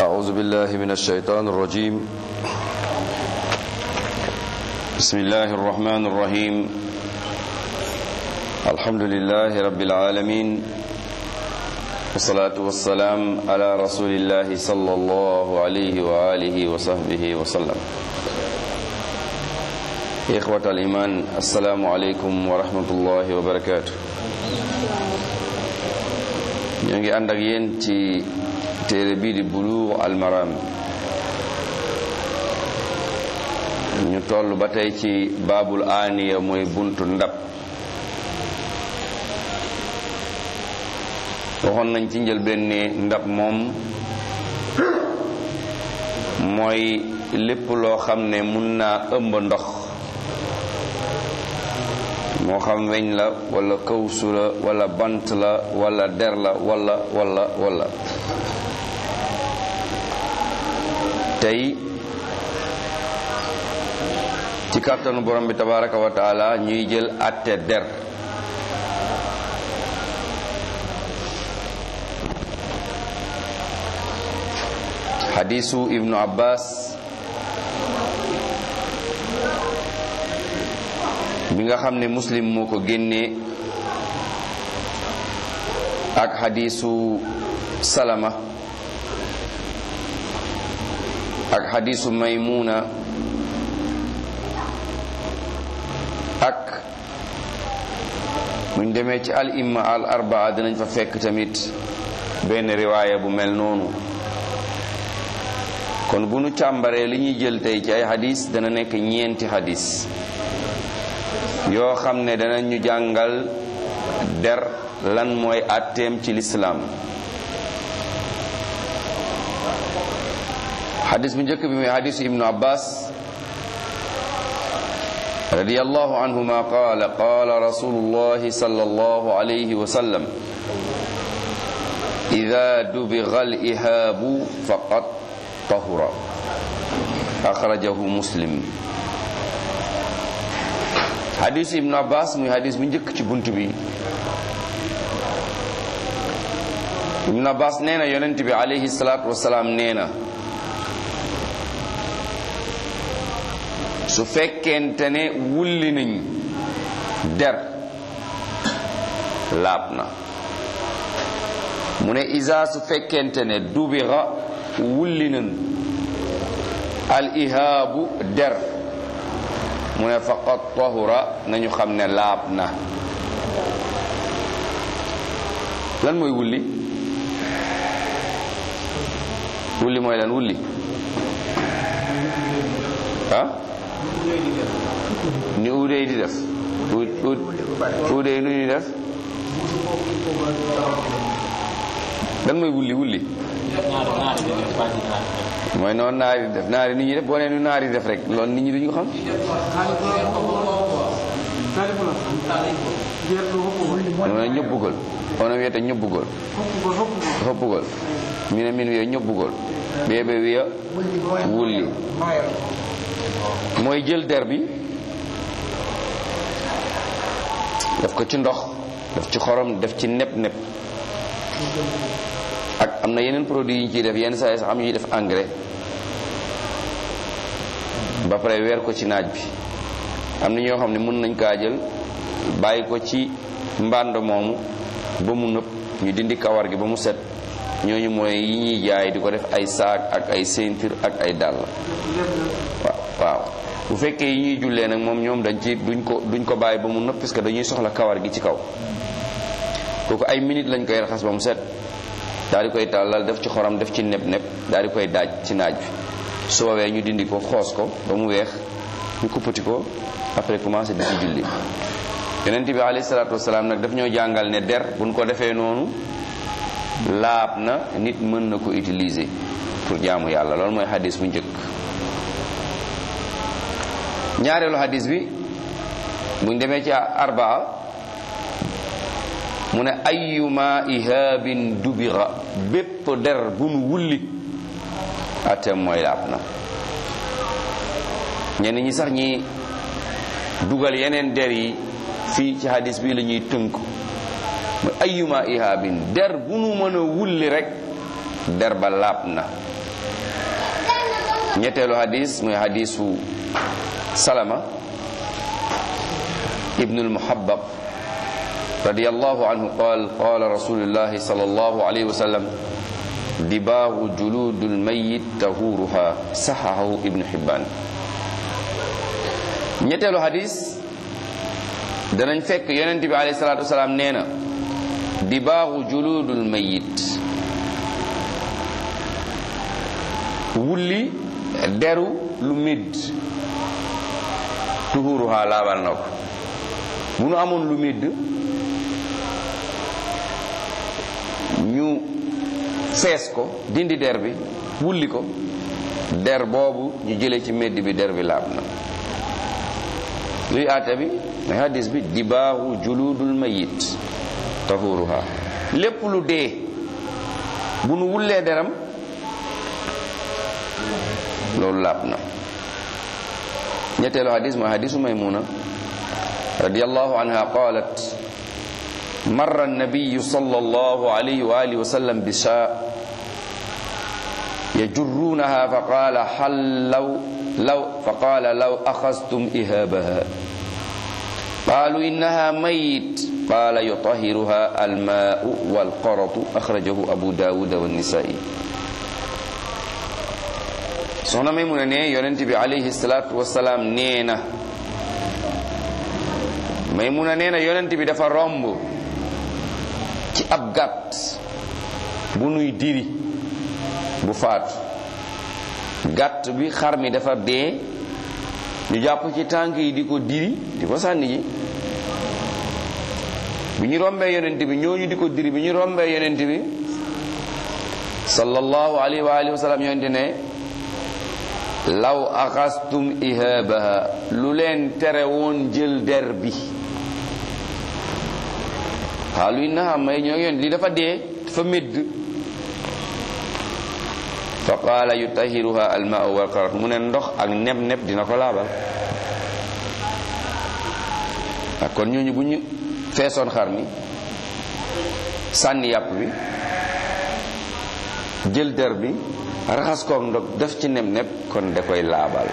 أعوذ بالله من الشيطان الرجيم بسم الله الرحمن الرحيم الحمد لله رب العالمين والصلاة والسلام على رسول الله صلى الله عليه وآله وصحبه وسلم إخوة الإيمان السلام عليكم ورحمة الله وبركاته ñu ngi ànd ak yéen ci téere bii di Buluugh al Maram ñu toll ba tey ci baabul aaniya mooy buntu ndab waxoon nañ ci njëlbéen ne ndab moom mooy lépp loo xam ne mun naa ëmb ndox moo xam weñ la wala kawsu la wala bant la wala der la wala wala wala tey ci kàttanu borom bi tabaraka wa taala ñuy jël àtte der xadiisu ibnu abbas bi nga xam ne muslim moo ko génnee ak xadiisu salama ak xadiisu maymuna ak buñ demee ci al imma al arbaa dinañ fa fekk tamit benn riwaaya bu mel noonu kon bu nu càmbaree li ñuy jël tey ci ay xadis dana nekk ñeenti xadis yoo xam ne dana ñu jàngal der lan mooy àtteem ci lislaam xadis bu njëkk bi mooy xadisu ibnu abbas radiyallahu anhuma qaala qaala rasulullahi sallallahu alayhi wa sallam ida dubiga al ihaabu faqad tahura axrajahu muslim xadis ibnu abbas muy xadis bu njëkk ci bunt bi ibnu abbas nee na yonent bi alayhi salaatu wasalaam nee na su fekkente ne wulli nañ der laab na mu ne isa su fekkente ne dubira wulli nañ al ihaabu der mu ne faqad tahura nañu xam ne laab na lan mooy wulli wulli mooy lan wulli ah ni uudey di def uudey nu ñuy def lan mooy wulli wulli mooy noonu naari di def naari nit ñi def boo nee nu naari def rek loolu nit ñi duñu xam ono ñobbugol ono wiyata ñobbugol hoppugol minen min wiya ñobbugol ɓeeɓe wiya wulli mooy jël der bi def ko ci ndox def ci xorom def ci nepp nepp ak am na yeneen produit yi ñu ciy def yenn saa yi sax am ñuy def engrais ba pare weer ko ci naaj bi am na ñoo xam ne mën nañ kaa jël bàyyi ko ci mbànd moomu ba mu nëpp ñu dindi kawar gi ba mu set ñooñu mooy yi ñuy jaay di ko def ay saak ak ay ceinture ak ay dàll waaw waaw bu fekkee yi ñuy jullee nag moom ñoom dañ ci duñ ko duñ ko bàyyi ba mu nëpp parce que dañuy soxla kawar gi ci kaw kooku ay minute lañ koy raxas ba mu set daal di koy tàllal def ci xoram def ci neb neb daal di koy daaj ci naaj bi su woowee ñu dindi ko xoos ko ba mu weex ñu kuppati ko après commencé di ci julli yonent bi alayhi salaatu wasalaam nag daf ñoo jàngal ne der buñ ko defee noonu laab na nit mën na ko utiliser pour jaamu yàlla loolu mooy xadis bu njëkk ñaareelu xadis bi buñ demee ci arbaa mu ne ayuma ihaabin dubira bépp der bu nu wulli atem mooy laab na ñenn ñi sax ñi dugal yeneen der yi fii ci hadis bi la ñuy tënk mu ayuma ihaabin der bu nu mën a wulli rek der ba laab na ñetteelu hadis muy hadisu salama ibnu almuhabbab radiyallahu anhu qaal qaala rasulullahi sallallahu alayhi wa sallam dibaahu juludul mayit tahuruha saxahu ibnu hibban ñetteelu hadis danañ fekk yonent bi alayhi salaatu wasalaam nee na dibaahu juludul mayit wulli deru lu midd tuhuruha laabal na ko bu nu amoon lu midd ñu fees ko dindi der bi wulli ko der boobu ñu jële ci medd bi der bi laab na luy aata bi may hadis bi dibaahu juludul mayit tahuruha lépp lu dee bu nu wullee deram loolu laab na ñetteelu hadis mooy hadisu maymuna radiyallahu anha qalat marra annabiyu sallallahu alayhi wa alihi wa sallam bi shaa yajurrunaha fa qala hal law law fa qala law akhadhtum ihabaha qalu innaha mayit qala yutahiruha alma'u walqaratu akhrajahu abu dawud wa an-nisa'i soxna may mun a ne yonent bi alayhi salaatu wasalaam nee na may mun a nee na yonent bi dafa romb ci ab gàtt bu nuy diri bu faatu gàtt bi xar mi dafa dee ñu jàpp ci tànk yi di ko diri di ko sànni ji bi ñu rombee yonent bi ñooñu di ko diri bi ñu rombee yonent bi sallallahu alayhi wa alihi wa sallam yonent ne law axastum ihabaha lu leen tere woon jël der bi xaalu innaha may ñoo yoon li dafa dee dafa médd fa qaala yutahiruha almaau walqarat mu ne ndox ak neb neb dina ko laabal ak kon ñooñu bu ñu feesoon xar mi sànni yàpp bi jël der bi raxas koog ndox def ci neb neb kon da koy laabal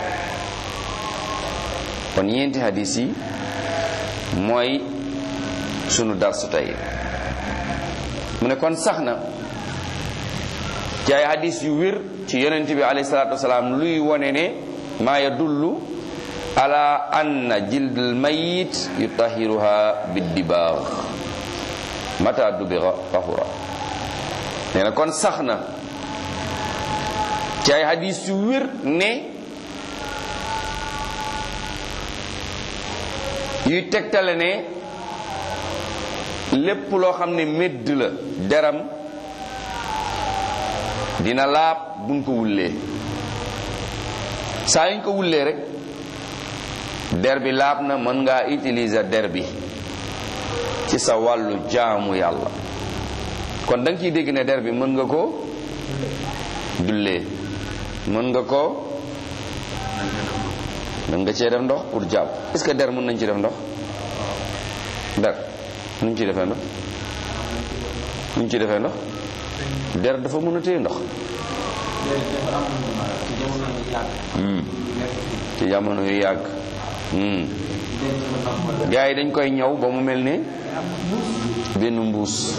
kon ñeenti hadis yi mooy sunu darsu tey mu ne kon sax na ci ay hadis yu wér ci yonent bi alayhi salaatu wasalaam luy wone ne maa yadullu ala anna jildal mayit yutahiruha biddibaax mata dubira tahura nee na kon sax na ci ay hadis yu wér ne yuy tegtale ne lépp loo xam ne médd la deram dina laab buñ ko wullee saa yuñ ko wullee rek der bi laab na mën ngaa utiliser der bi ci sa wàllu jaamu yàlla kon da nga ciy dégg ne der bi mën nga ko jullee mën nga ko mën nga cee def ndox pour jàpp est-ce que der mën nañ ci def ndox der nuñ ci defee ndox nuñ ci defee ndox der dafa mën a téye ndox ci jamono yu yàgg gars yi dañ koy ñëw ba mu mel ne benn mbuus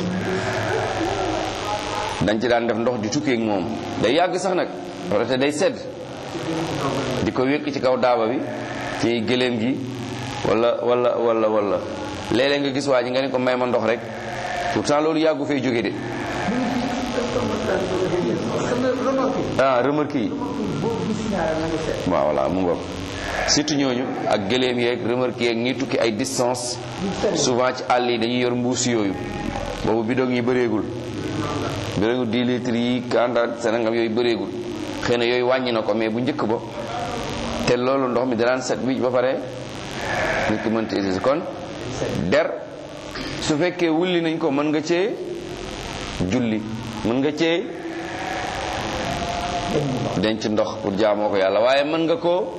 dañ ci daan def ndox di tukkeek moom day yàgg sax nag wala te day sedd di ko wékk ci kaw daaba bi ci gëléem gi wala wala wala wala léeg-léeg nga gis waa ji nga ne ko may ma ndox rek pourtant loolu yàggu fay jóge de ah remarque yi waaw voilà mu ngoog surtout ñooñu ak gëléem yeeg remarque yeeg ñi tukki ay distance souvent ci àll yi dañuy yor mbuus yooyu boobu bidon yi bëreegul bëreegul 10 litres yi kanda senangam yooyu bëreegul xëy na yooyu wàññi na ko mais bu njëkk ba te loolu ndox mi danaan set wicc ba pare nit ki mënta utiliser kon der su fekkee wulli nañ ko mën nga cee julli mën nga cee denc ndox pour jaamoo ko yàlla waaye mën nga koo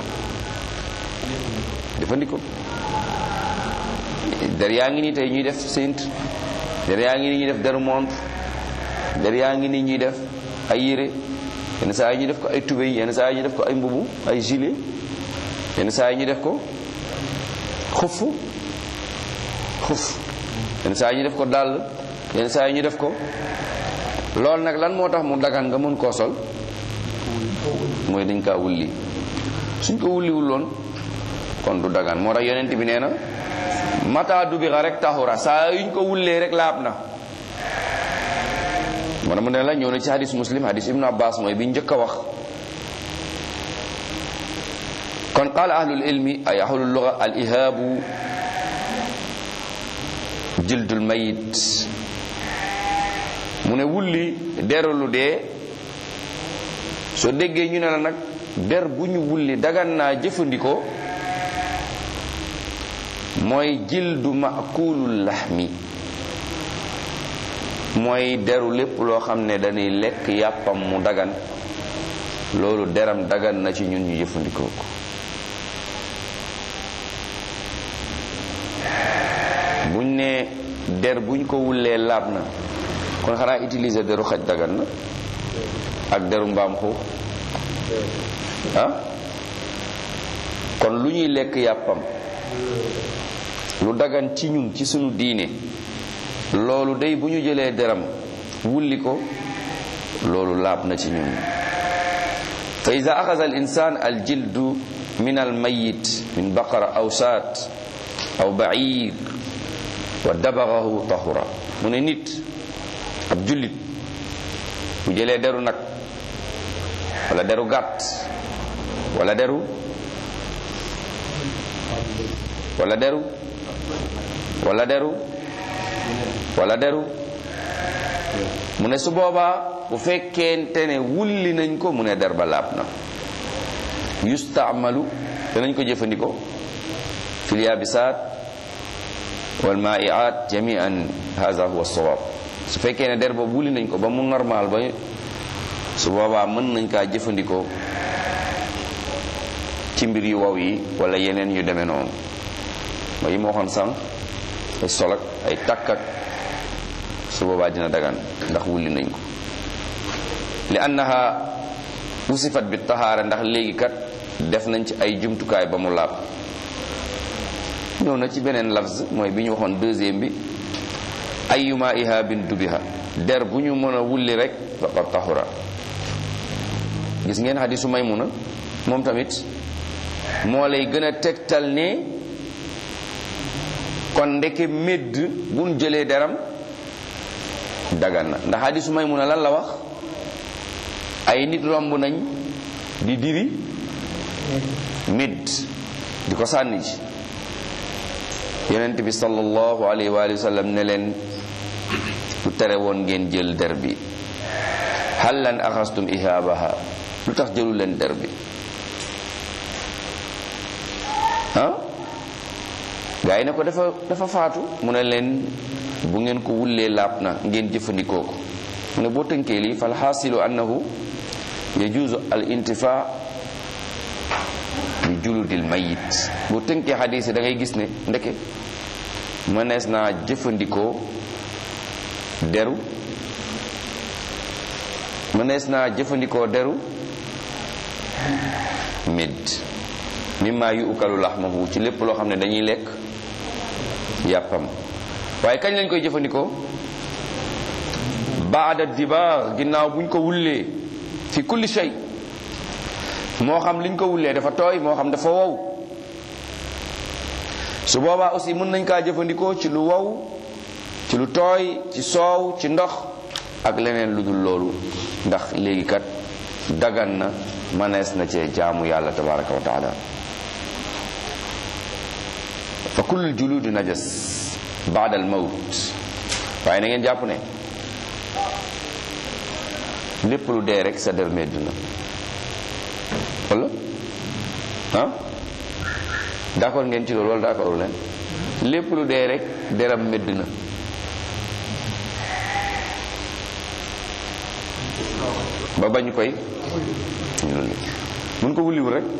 jëfandikoo der yaa ngi nii tey ñuy def sént der yaa ngi nii ñuy def deru montre der yaa ngi nii ñuy def ay yére yenn saa yi ñu def ko ay tubéy yenn saa yi ñu def ko ay mbubu ay gilet yenn saa yi ñu def ko xuf xuf yenn saa yi ñu def ko dàll yenn saa yi ñu def ko loolu nag lan moo tax mu dagan nga mën koo sol mooy dañ kaa wulli suñ ko wulliwul loon kon du dagan moo tax yonent bi nee na mata dubira rek taxura saa yuñ ko wullee rek laab na moo tax mu ne la ñëw na ci hadis muslim hadis ibnu abbas mooy bi njëkk a wax kon qaala ahlul ilmi ay ahlul luga al ihaabu jildul mayit mu ne wulli deru lu dee soo déggee ñu ne la nag der bu ñu wulli dagan naa jëfandikoo mooy jildu makulul laxmi mooy deru lépp loo xam ne dañuy lekk yàppam mu dagan loolu deram dagan na ci ñun ñu jëfandikoo ko buñ ne der buñ ko wullee laab na kon xanaa utiliser deru xaj dagan na ak deru mbaam xuux ah kon lu ñuy lekk yàppam lu dagan ci ñun ci sunu diine loolu day bu ñu jëlee deram wulli ko loolu laab na ci ñun fa ida axasa al insan al jildu min al mayit min baqara aw saat aw bair wa dabagahu tahura mu ne nit ab jullit bu jëlee deru nag wala deru gàtt wala deru wala deru wala deru wala deru mu ne su boobaa bu fekkente ne wulli nañ ko mu ne der ba laab na yustaamalu danañ ko jëfandikoo fil yaabisaat wal maaiaat jamian haza huwa sawaab su fekkee ne der boobu wulli nañ ko ba mu normal ba su boobaa mën nañ kaa jëfandikoo ci mbir yu waw yi wala yeneen yu demee noonu mooy yi ma waxoon sànq ay solak ay takkak su boobaa dina dagan ndax wulli nañ ko li annaha wusifat bi tahaara ndax léegi kat def nañ ci ay jumtukaay ba mu laab ñëw na ci beneen lafz mooy bi ñu waxoon deuxième bi ayuma ihabin dubiha der bu ñu mën a wulli rek faqad tahura gis ngeen hadisu maymuna moom tamit moo lay gën a tegtal ne kon ndeke médd buñ jëlee deram dagan na ndax hadisu maymuna lan la wax ay nit romb nañ di diri médd di ko sànni ji yonent bi sallallahu alayhi wa sallam ne leen lu tere woon ngeen jël der bi hal lan axastum ihaabaha lu tax jëlu leen der bi ah gaa yi ne ko dafa dafa faatu mu ne leen bu ngeen ko wullee laab na ngeen jëfandikoo ko mu ne boo tënkee lii fal xaasilu annahu yajuuzu al intifa bi juludil mayit boo tënkee xadiis yi da ngay gis ne ndeke mënees naa jëfandikoo deru mënees naa jëfandikoo deru médd mimma yu ukalu laxmahu ci lépp loo xam ne dañuy lekk yàppam waaye kañ lañ koy jëfandikoo baada dibaar ginnaaw buñ ko wullee fi kulli shay moo xam liñ ko wullee dafa tooy moo xam dafa wow su boobaa aussi mën nañ kaa jëfandikoo ci lu wow ci lu tooy ci soow ci ndox ak leneen lu dul loolu ndax léegi kat dagan na manees na cee jaamu yàlla tabaraka wa taala fa kullu juludi najas baada al mawt waaye na ngeen jàpp ne lépp lu dee rek sa der medd na wala ah d'accord ngeen ci loolu wala d'accord leen lépp lu dee rek deram medd na ba bañ koy mun ko wulliwul rek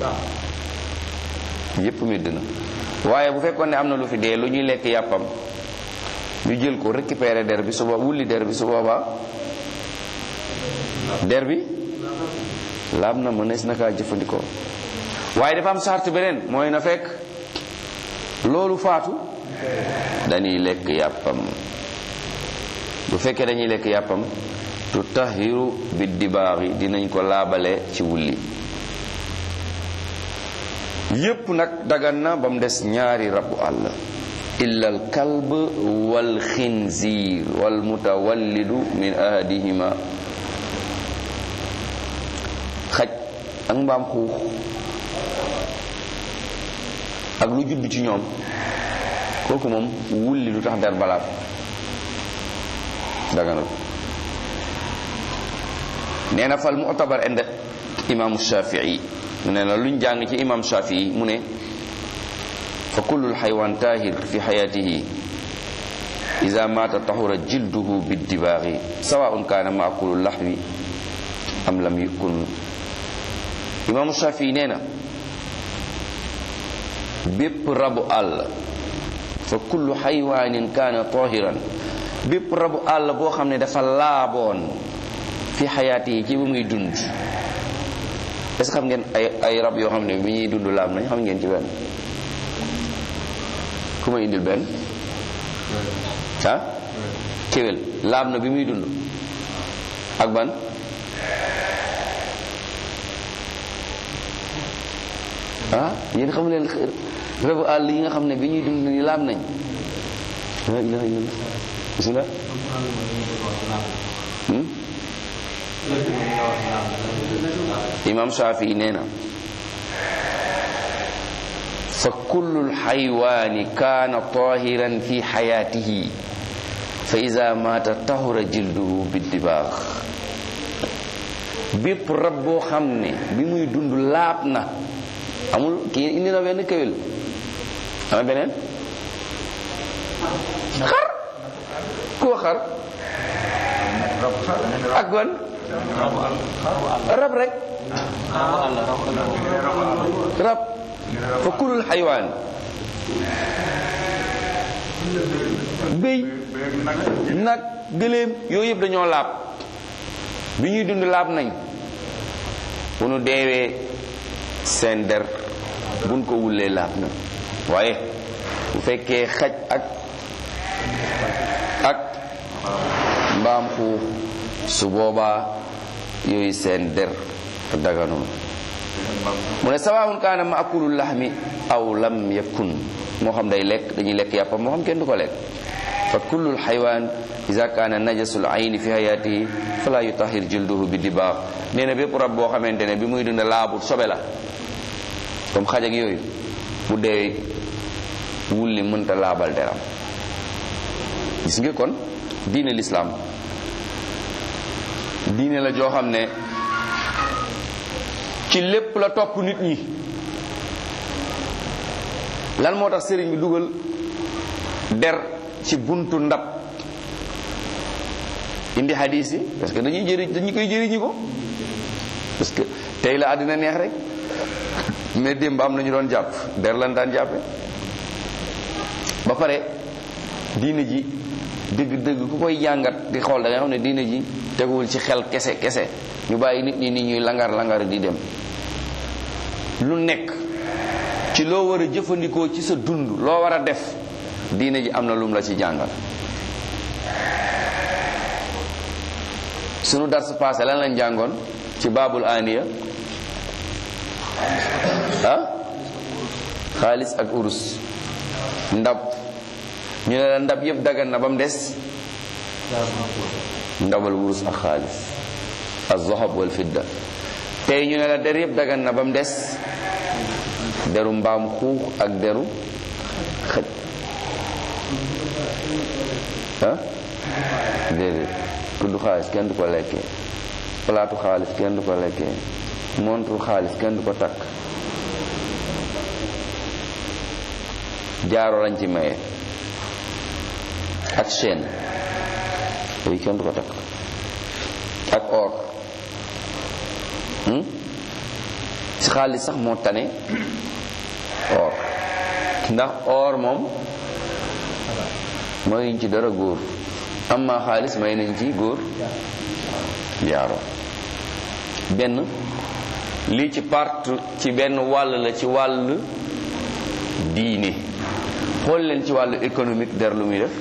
yépp medd na waaye bu fekkoon ne am na lu fi dee lu ñuy lekk yàppam ñu jël ko récupérer der bi su boobaa wulli der bi su boobaa der bi laab na mënees na kaa jëfandikoo waaye dafa am sart beneen mooy na fekk loolu faatu dañuy lekk yàppam bu fekkee dañuy lekk yàppam tu tahiru bi dibaaxi dinañ ko laabale ci wulli yépp nag dagan na ba mu des ñaari rabu àll illa al kalb wal xinziir wal mutawallidu min ahadihima xaj ak mbaam xuux ak lu judd ci ñoom kooku moom wulli lu tax der balaab daganul nee na fal mu'tabar inda imaamu shafii mu ne la luñ jàng ci imam shafii mu ne fa kullu xaywaan taahir fi xayaatihi ida maata tahura jilduhu biddibaaxi sawaun kaana maakulu laxwi am lam yukun imaamu shafii nee na bépp rabu àll fa kullu xaywaanin kaana tahiran bépp rabu àll boo xam ne dafa laaboon fi xayaati yi ci bu muy dund est-ce que xam ngeen ay ay rab yoo xam ne bi ñuy dund laab nañ xam ngeen ci benn ku ma indil benn ah kéwél laab na bi muy dund ak ban ah yéen xam leen rabu àll yi nga xam ne bi ñuy dund ni laab nañ la ilaha illallah bismillah imam Shafii nee na fa kullu lxaywaani kaana tahiran fi xayaatihi fa ida maata tahura jilduhu biddibaax bépp rab boo xam ne bi muy dund laab na amul kii indi na benn këwél ama beneen xar koo xar ak ban rab rek rab fa kulul xaywaan béy nag gëléem yooyu yëpp dañoo laab bi ñuy dund laab nañ bu nu deewee seen der buñ ko wullee laab na waaye bu fekkee xaj ak ak mbaam xuux su boobaa yooyu seen der daganul mu ne sawaawun kaana maakulul laxmi aw lam yakun moo xam day lekk dañuy lekk yàppam moo xam kenn du ko lekk fa kullul xaywaan ida kaana najasul ayni fi hayaatihi fala yutahir jilduhu bi dibaax nee na bépp rab boo xamante ne bi muy dund laabut sobe la comme xaj ak yooyu bu dee wulli mënta laabal deram gis nga kon diine lislaam diine la joo xam ne ci lépp la topp nit ñi lan moo tax sëriñ bi dugal der ci buntu ndab indi hadis yi parce que dañuy jëriñ dañu koy jëriñi ko parce que tey la àddina neex rek mais démb am na ñu doon jàpp der lan daan jàppe ba pare diine ji dëgg-dëgg ku koy jàngat di xool da nga xam ne diine ji teguwul ci xel kese kese ñu bàyyi nit ñi nit ñuy langar langar di dem lu nekk ci loo war a jëfandikoo ci sa dund loo war a def diine ji am na lum la ci jàngal sunu dars passé lan lañ jàngoon ci baabul aniya ah xaalis ak urus ndab ñu ne la ndab yëpp dagan na ba mu des ndabal wurus ak xaalis az-zahab wal fidda tey ñu ne la der yëpp dagan na ba mu des deru mbaam xuux ak deru xëj ah déedéet kuddu xaalis kenn du ko lekkee palaatu xaalis kenn du ko lekkee montre xaalis kenn du ko takk jaaro lañ ci maye ak chaîne yooyu kenn du ko takk ak or ci xaalis sax moo tane or ndax or moom mayuñ ci dara góor amma xaalis may nañ ci góor jaaro benn lii ci part ci benn wàll la ci wàll diine xool leen ci wàllu économique der lu muy def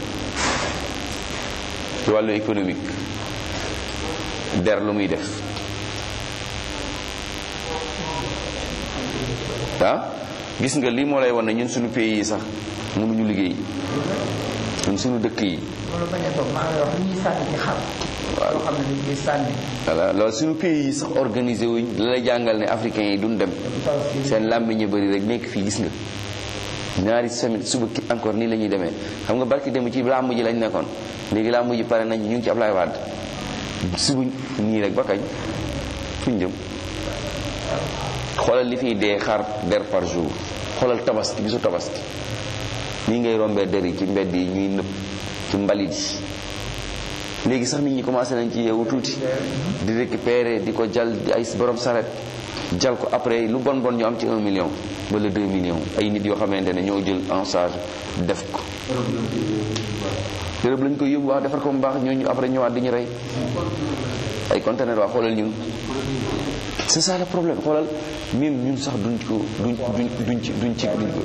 ci wàllu économique der lu muy def ah gis nga lii moo lay wan ne ñun suñu pays yi sax mënuñu liggéey ñun suñu dëkk yi loolu bañ a toog maa ngi wax li ñuy sànni ci xar. loo xam ne dañ koy sànni. voilà loolu suñu pays yi sax organisé wuñ la lay jàngal ne africains yi duñ dem seen làmmiñ ñu bëri rek nekk fii gis nga ñaari semaine suba ki encore nii la ñuy demee xam nga barki dem ci làmb ji lañ nekkoon léegi làmb ji pare nañ ñu ngi ci Ablaye Wade suba nii rek ba kañ fuñ jëm xoolal li fiy dee xar der par jour xoolal tabaski bisu tabaski nii ngay rombee der yi ci mbedd yi ñuy nëpp ci mbalit yi léegi sax nit ñi commencé nañ ci yeewu tuuti di récupérer di ko jal di ay borom saret jal ko après lu bon bon ñu am ci un million wala deux millions ay nit yoo xamante ne ñoo jël en charge def ko Europe lañ koy yóbbu wax defar ko mu baax ñooñu après ñëwaat di ñu rey ay conteneur waa xoolal ñun c'est ça le problème xoolal même ñun sax duñ ko duñ duñ duñ ci duñ ci duñ ko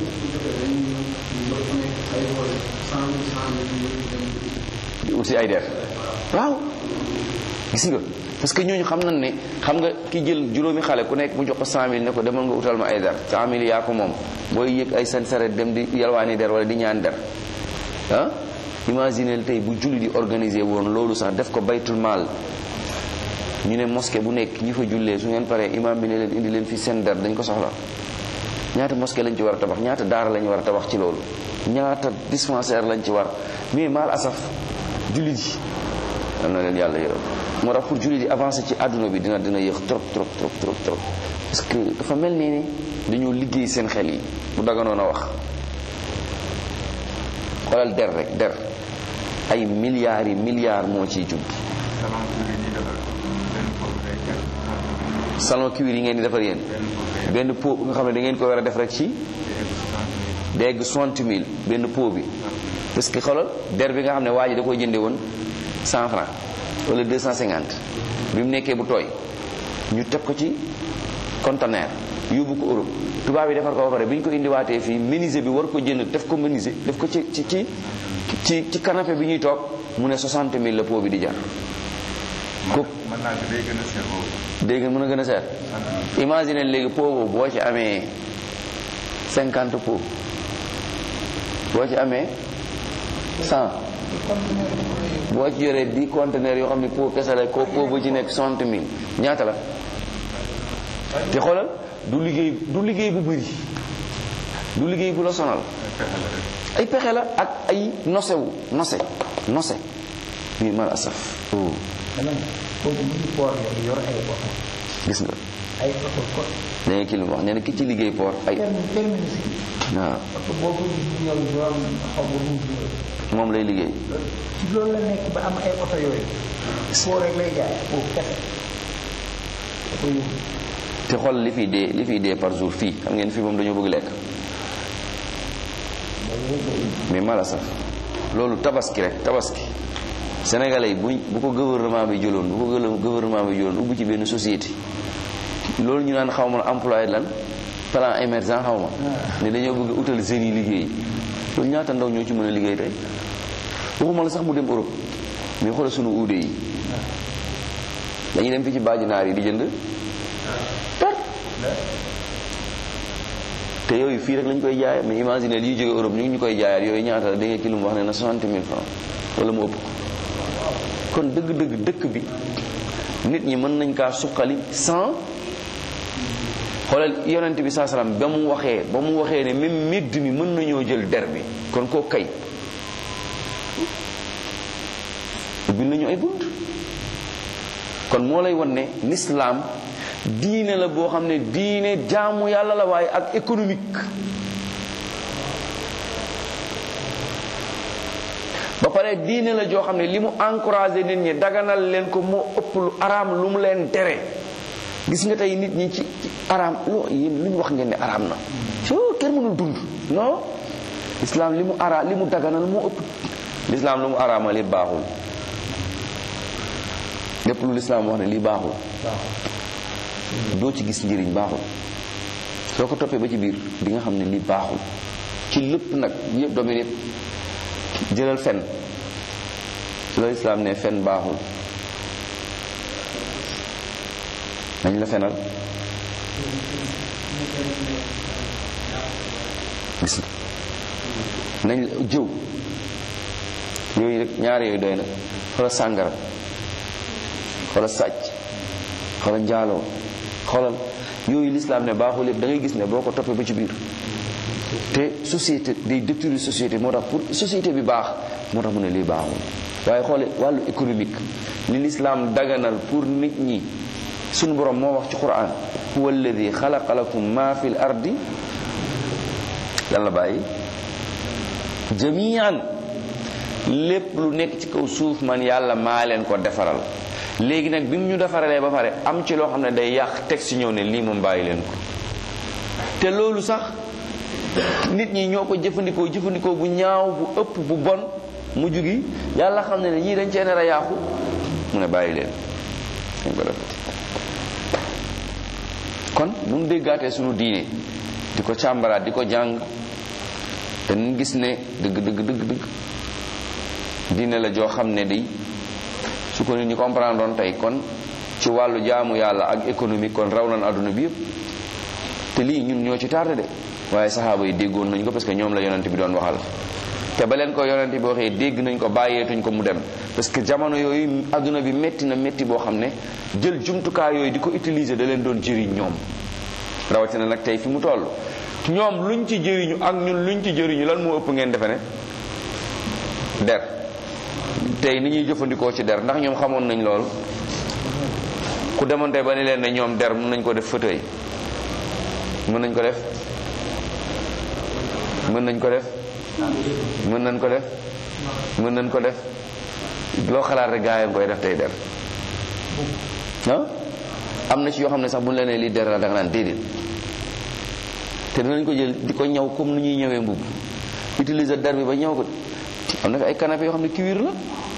di ut si ay der waaw gis nga parce que ñooñu xam nañ ne xam nga ki jël juróomi xale ku nekk mu jox ko 100000 ne ko demal nga utal ma ay der 100000 yaa ko moom booy yëg ay seen saret dem di yalwaani der wala di ñaan der ah imaginez tey bu julli di organiser woon loolu sax def ko baytul maal ñu ne mosquée bu nekk ñi fa jullee su ngeen paree imam bi ne leen indi leen fi seen der dañ ko soxla ñaata mosquée lañ ci war a tabax ñaata daara lañ war a tabax ci loolu ñaata dispensaire lañ ci war mais maal asaf jullit yi am na leen yàlla yërëm moo tax pour jullit yi avancer ci àdduna bi dina dina yéex trop trop trop trop trop parce que dafa mel nii ni dañoo liggéey seen xel yi bu daganoon a wax xoolal der rek der ay milliards yi milliards moo ciy jub salon cuir yi ngeen di defar yéen benn pot nga xam ne da ngeen ko war a def rek ci dégg soixante mille benn pot bi parce que xoolal der bi nga xam ne waa ji da koy jënde woon cent franc wala deux cent cinquante bi mu nekkee bu tooy ñu teg ko ci conteneur yóbbu ko Europe tubaab yi defar ko ba pare bi ñu ko indiwaatee fii menuisier bi war ko jënd def ko menuisier def ko ci ci ci ci ci canapé bi ñuy toog mu ne soixante mille la pot bi di jar ko mën naa ko day gën a seer boobu. dégg nga mën a gën a seet imagine léegi pot boobu boo ci amee cinquante pot boo ci amee cent boo ci yoree dix conteneurs yoo xam ne pot kese la ko pot bu ci nekk soixante mille ñaata la te xoolal du liggéey du liggéey bu bëri du liggéey bu la sonal ay pexe la ak ay nosewu nose nose bii mal asaf oh dama ne kooku mu ngi poor yooyu yor ay oto gis nga ay oto ko da nga kii lu mu wax nee na ki ci liggéey port ay terme terminus yi waaw oto boo ko gis bu ñëw doon xaw ma ruuj yooyu moom lay liggéey ci loolu la nekk ba am ay oto yooyu foo rek lay jaay foofu kese da ko yóbbu te xool li fiy dee li fiy dee par jour fii xam ngeen fii moom dañoo bëgg lekk mais mala sax loolu tabaski rek tabaski sénégalais yi buñ bu ko gouvernement bi jëloon bu ko gël- gouvernement bi jëloon ubbi ci benn société loolu ñu naan xaw ma employé lan plan émergent xaw ma ne dañoo bëgg utal jeunes yi liggéey loolu ñaata ndaw ñoo ci mën a liggéey tey waxuma la sax mu dem Europe mais xoolal sunu uude yi dañuy dem fi ci baaji naar yi di jënd tot te yooyu fii rek lañ koy jaayee mais imagine liy jóge Europe ñu ngi ñu koy jaayaat yooyu ñaata la da nga ki lu mu wax ne na 60 000 francs wala mu ëpp ko kon dëgg-dëgg dëkk bi nit ñi mën nañ kaa suqali sans xoolal yonent bi saa salaam ba mu waxee ba mu waxee ne même medd mi mën nañoo jël der bi kon koo kay ubbil nañu ay bunt kon moo lay wan ne l'islam diine la boo xam ne diine jaamu yàlla la waaye ak économique ba pare diine la joo xam ne li mu encouragé nit ñi daganal leen ko moo ëpp lu araam lu mu leen tere gis nga tey nit ñi ci ci araam loo yéen lu ñu wax ngeen ne araam na soo kenn mënul dund non islam li mu ara li mu daganal moo ëpp l'islam lu mu araamal it baaxul lépp lu l'islam wax ne lii baaxul doo ci gis njëriñ baaxul soo ko toppee ba ci biir di nga xam ne lii baaxul ci lépp nag yëpp domaine yëpp jëlal fen su la islaam ne fen baaxul nañ la fenal gis nga nañ la jëw yooyu rek ñaar yooyu doy na xoolal sàngara xoolal sàcc xoolal njaaloo xoolal yooyu lislaam ne baaxul yëpp da ngay gis ne boo ko toppee ba ci biir te société day détruire société moo tax pour société bi baax moo tax mu ne lii baaxul waaye xoole wàllu économique li lislaam daganal pour nit ñi sunu borom moo wax ci quran huwa alladi xalaqa lakum ma fi l ardi lan la bàyyi jamian lépp lu nekk ci kaw suuf man yàlla maa leen ko defaral léegi nag bi mu ñu defaralee ba pare am ci loo xam ne day yàq teg si ñëw ne lii moom bàyyi leen ko te loolu sax nit ñi ñoo ko jëfandikoo jëfandikoo bu ñaaw bu ëpp bu bon mu jugi yàlla xam ne ne ñii dañ cee nar a yàqu mu ne bàyyi leen dañ ko defati kon nu mu déggaatee sunu diine di ko càmbaraat di ko jàng te nu gis ne dëgg dëgg dëgg dëgg diine la joo xam ne di su ko nit ñi comprendre doon tey kon ci wàllu jaamu yàlla ak économique kon raw nañ àdduna bi yëpp te lii ñun ñoo ci tardé de waaye saxaaba yi déggoon nañ ko parce que ñoom la yonent bi doon waxal te ba leen ko yonent bi waxee dégg nañ ko bàyyeetuñ ko mu dem parce que jamono yooyu àdduna bi métti na métti boo xam ne jël jumtukaay yooyu di ko utiliser da leen doon jëriñ ñoom rawatina nag tey fi mu toll ñoom luñ ci jëriñu ak ñun luñ ci jëriñu lan moo ëpp ngeen defe ne der tey ni ñuy jëfandikoo ci der ndax ñoom xamoon nañ loolu ku demoon tey ba ni leen ne ñoom der mën nañ ko def fauteuil mën nañ ko def mën nañ ko def mën nañ ko def mën nañ ko def loo xalaat rek gaa yi koy def tey der ah am na ci yoo xam ne sax bu ñu la nee lii der la da nga naan déedéet te dinañ ko jël di ko ñaw comme ni ñuy ñëwee mbubb utiliser der bi ba ñaw ko am na fi ay canapé yoo xam ne cuir la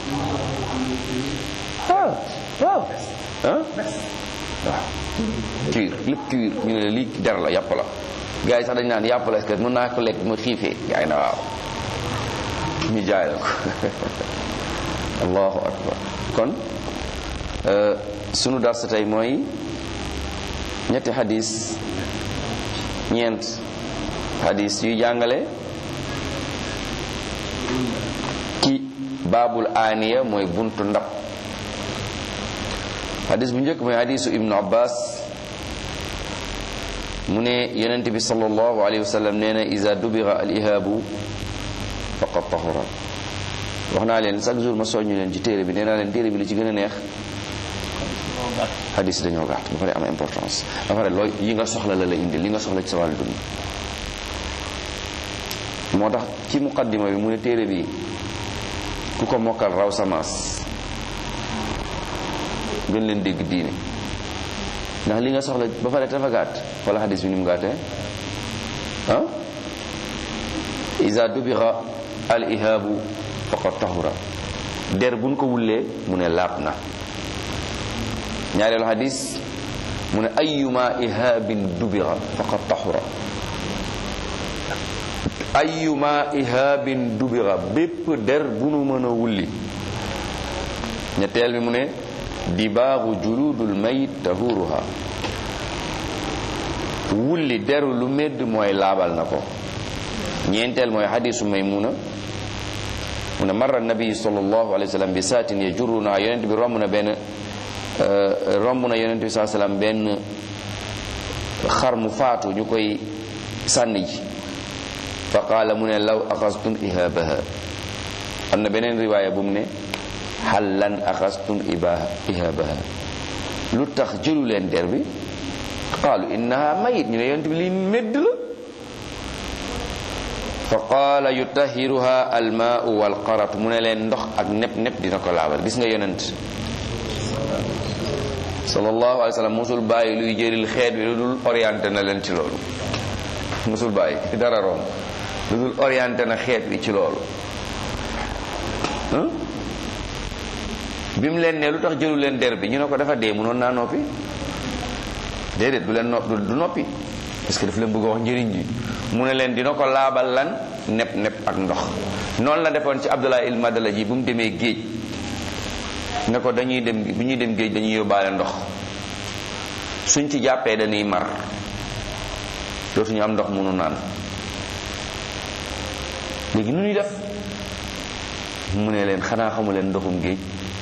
waaw waaw ah waaw cuir lépp cuir ñu ne lii der la yàpp la gars yi sax dañ naan yàpp la est-ce que mën naa ko lekk ma xiifee gars yi na waaw ñu jaay la ko allahu akbar kon sunu darsa tey mooy ñetti xadis ñeent xadis yuy jàngale ci baabul aaniya mooy buntu ndab xadis bu njëkk mooy xadisu ibnu abbas mu ne yonent bi sallallahu alayhi wa sallam nee na iza dubira al ihaabu faqad tahura wax naa leen chaque jour ma soññu leen ci téere bi nee naa leen téere bi li ci gën a neex xadis dañoo gàtt ba pare am importance ba pare looy yi nga soxla la la indi li nga soxla ci sa wàllu dund moo tax ci muqaddima bi mu ne téere bi ku ko mokkal raw samaas gën leen dégg diine ndax li nga soxla ba pare dafa gàtt wala xadis bi ni mu gàttee ah iza dubira al ihaabu faqad tahura der buñ ko wullee mu ne laab na ñaareelu xadis mu ne ayuma ihaabin dubira faqad tahura ayuma ihaabin dubira bépp der bu nu mën a wulli ñetteel bi mu ne dibaaru juludul mayit tahuruha wulli deru lu medd mooy laabal na ko ñeenteel mooy xadisu maymuna mu ne marra nabi sallallahu alayhi wa sallam bi saatin yajuruna yonent bi romb na benn romb na yonent bi saa sallam benn xar mu faatu ñu koy sànni ji fa qaala mu ne law axastum ihaabaha am na beneen riwaaya bu mu ne xallan axastum ihaabaha lu tax jëlu leen der bi qaalu innaha mayit ñu ne yonent bi lii medd la fa qaala yutahiruha almaau walqarat mu ne leen ndox ak nepp nepp dina ko laabal gis nga yonent sallallahu alayhi wa sallam musul bàyyi luy jëril xeet bi lu dul orienté na leen ci loolu musul bàyyi dara romb lu dul orienté na xeet bi ci loolu bi mu leen ne lu tax jëlu leen der bi ñu ne ko dafa dee mënoon naa noppi déedéet du leen no du noppi parce que daf leen bëgg a wax njëriñ ji mu ne leen dina ko laabal lan nepp nepp ak ndox noonu la defoon ci Abdullah il Madala ji bu mu demee géej ne ko dañuy dem bu ñuy dem géej dañuy yóbbaale ndox suñ ci jàppee dañuy mar dootuñu am ndox mënu naan léegi nu ñuy def mu ne leen xanaa xamu leen ndoxum géej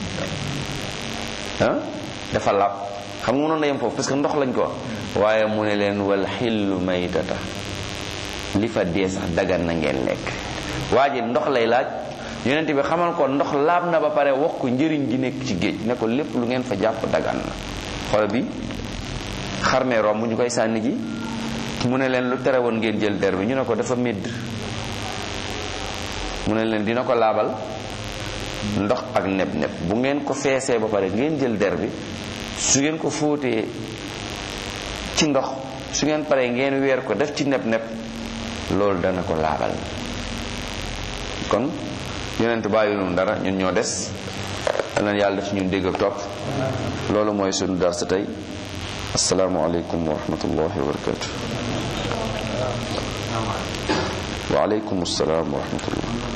ah dafa làpp xam nga mënoon na yem foofu parce que ndox lañ ko waaye mu ne leen wal xillu maytata li fa dee sax dagan na ngeen lekk waa ji ndox lay laaj yonent bi xamal ko ndox laab na ba pare wax ko njëriñ gi nekk ci géej ne ko lépp lu ngeen fa jàpp dagan na xool bi xarmee romb ñu koy sànni ji mu ne leen lu tere woon ngeen jël der bi ñu ne ko dafa médd mu ne leen dina ko laabal ndox ak neb neb bu ngeen ko feesee ba pare ngeen jël der bi su ngeen ko fóotee ci ndox su ngeen paree ngeen weer ko def ci neb neb loolu dana ko laabal kon yonent bàyyi noonu dara ñun ñoo des danañ yàlla def ñun dégg ak topp loolu mooy sunu darsa tey asalaamualeykum wa rahmatullahi wa barakatu wa aleykum salaam wa rahmatullah